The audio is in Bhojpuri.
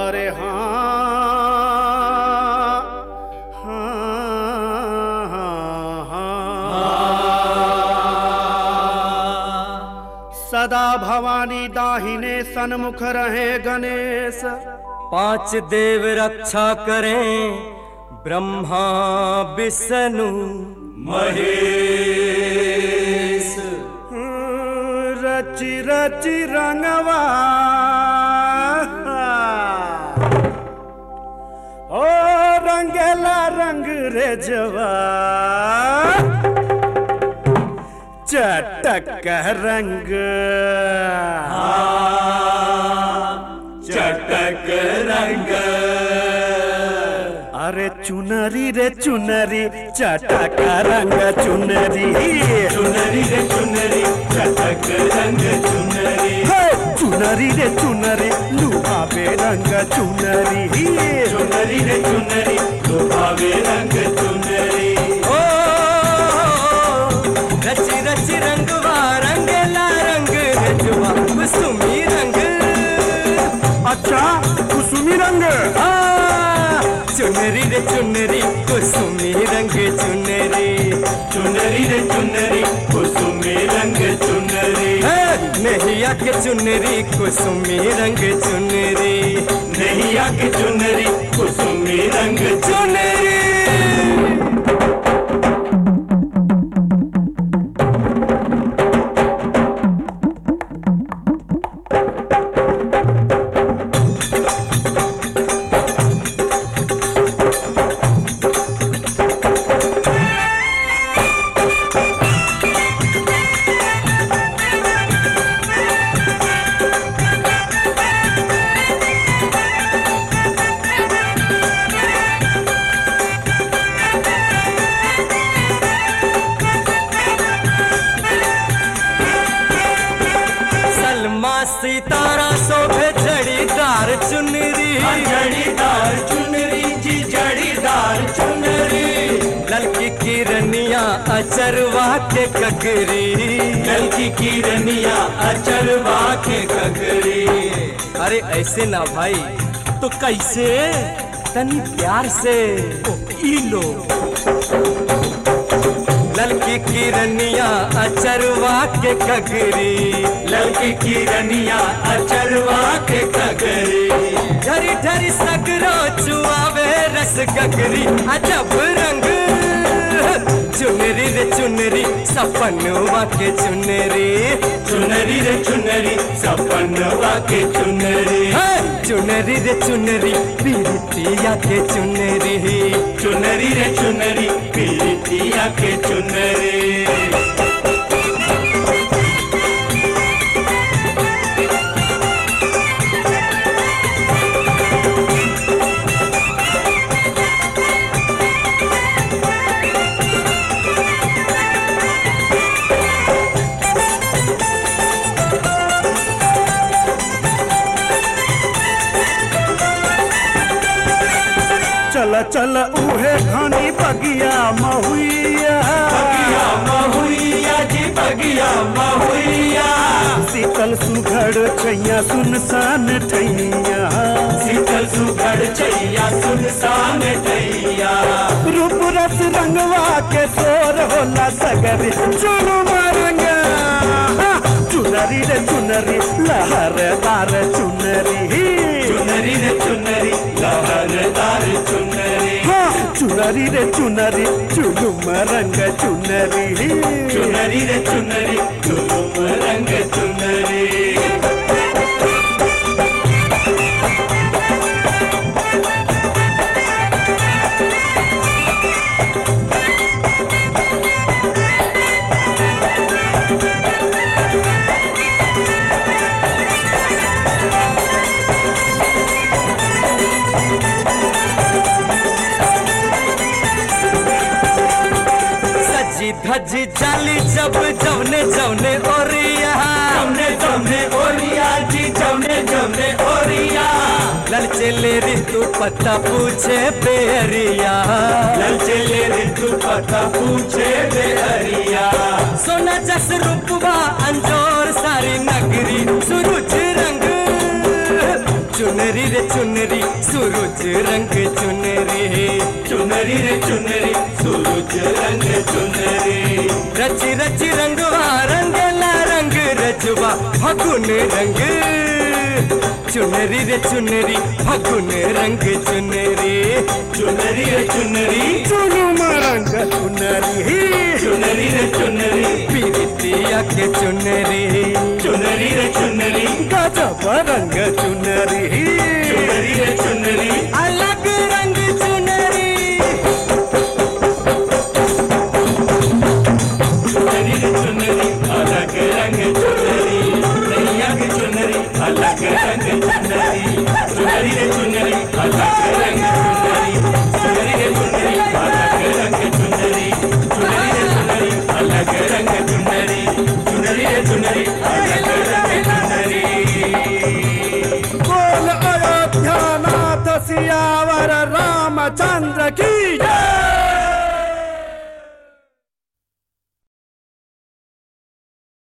अरे हाँ हाँ हाँ हाँ सदा भवानी दाहिने सन्मुख रहे गणेश पांच देव रक्षा करें ब्रह्मा विष्णु महेश रचि रचि रंगवा ओ रंगेला रंग रे जवा चटक रंग चटक रंग अरे चुनरी रे चुनरी चटक रंग चुनरी चुनरी रे चुनरी चटक रंग चुनरी हे, चुनरी रे चुनरी लुभावे रंग चुनरी चुनरी रे चुनरी लुभावे रंग चुनरी ओ रची रची रंगवा रंगला रंग रजवा कुसुमी रंग अच्छा कुसुमी रंग आ, चुनरी रे चुनरी कुसुमी रंग चुनरी चुनरी रे चुनरी कुसुमी रंग चुनरी है, नैया के चुनरी कुसुमी रंग चुनरी नैया की चुनरी कुसुमी रंग चुनरी सलमा सितारा शोभे जड़ीदार चुनरी जड़ीदार चुनरी जी जड़ीदार चुनरी ललकी किरनिया अचरवा के ककरी जल की किरनिया अचरवा के ककरी अरे ऐसे ना भाई तो कैसे तनी प्यार से ओ, ई लो ललकी किरनिया अचरवा के ककरी ललकी किरनिया अचरवा के ककरी ढरी ढरी सगरो चुआवे रस ककरी अजब रंग चुनरी रे चुनरी सपनवा के चुनरी चुनरी रे चुनरी सपनवा के चुनरी है, चुनरी रे चुनरी पीरतिया के चुनरी चुनरी रे चुनरी पीतिया के चुनरी चल चल उहे घनी बगिया महुइया बगिया महुइया जी बगिया महुइया शीतल सुघड़ छैया सुनसान ठैया शीतल सुघड़ चैया सुनसान टैया रूप रस रंगवा के तोर होला सगरी चुनुमा रंग चुनरी रे चुनरी लहरदार चुनरी चुनरी रे चुनरी लहरदार चुनरी हाँ, चुनरी रे चुनरी चुलुम रंग चुनरी चुनरी रे चुनरी चुनुम रंग चुनरी सजी धजी जाली जब जवने जवने ओरिया जमने जमने ओरिया जी जमने जमने ओरिया ललचे ले ऋतु पता पूछे बेरिया लल चले ऋतु पता पूछे बे हरिया सोना जस रूपवा अंजोर सारी नगरी सुरुज रंग चुनरी रे चुनरी सूरज रंग चुनरी चुनरी रे चुनरी सूरज रंग चुनरी रच रच रंगवा रंगला रंग रजवा फगुन रंग चुनरी रे चुनरी फगुन रंग चुनरी चुनरी रे चुनरी चुनुम रंग चुनरी चुनरी रे चुनरी पीरितिया के चुनरी चुनरी रे चुनरी गजब रंग चुनरी चुनरी रे चुनरी अलग रंग चुनरी चुनरी रे चुनरी अलग रंग चुनरी नैया की चुनरी अलग रंग चुनरी चुनरी रे चुनरी अलग रंग चुनरी चुनरी रे चुनरी अलग रंग चुनरी चुनरी रे चुनरी अलग रंग चुनरी चुनरी रे चुनरी अलग रंग चुनरी बोल अयोध्या नाथ सियावर रामचंद्र की जय